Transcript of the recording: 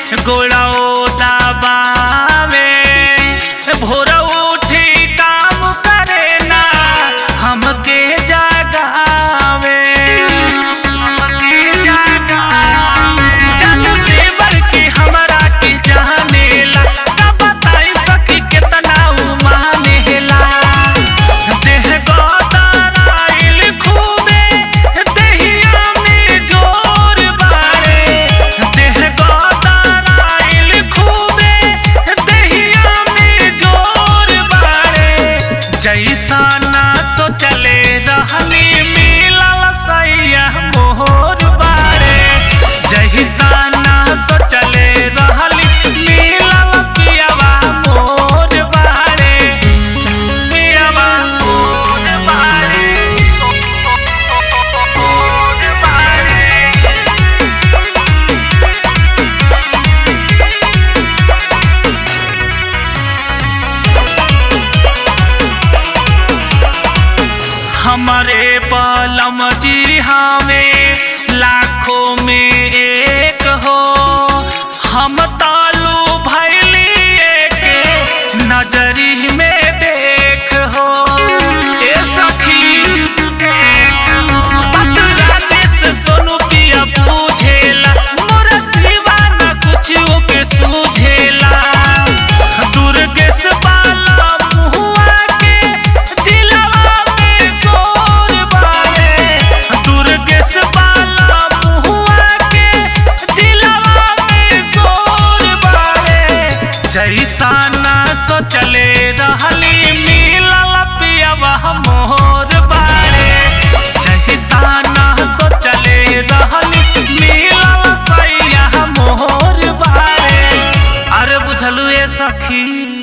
गोड़ो दबावे भोर उठी काम करे ना हमके जगावे हमके जगावे जन से बढ़ के हमरा के जानेला का बताई सखी केतना उ मानेला देह गोदाराइल खूबे देहिया में जोर बारे देह गोदाराइल खूबे देहिया में जोर बारे जैसा ना सोचले रहनी मिलल सैया मोहर बारे जैसा ना सोचले रहली मिलल पियवा मोर बारे पियवा मोर बारे मोर बारे हमारे पलम जी हमें लाखों में एक हो हम तालू भैली एक नजरी में देख हो ए सखी बात राजेश सोनू पिया पूछेला मोरा सिवा न कुछ के सूझेला दुर्गेश बाला मुहुआ के जिलवा में सोर बारे दुर्गेश बाला मुहुआ के जिलवा में सोर बारे जैसा ना सोचले रहली मिलल पियवा मोर बारे जैसा ना सोचले रहली मिलल सैया मोर बारे अरे बुझलू ए सखी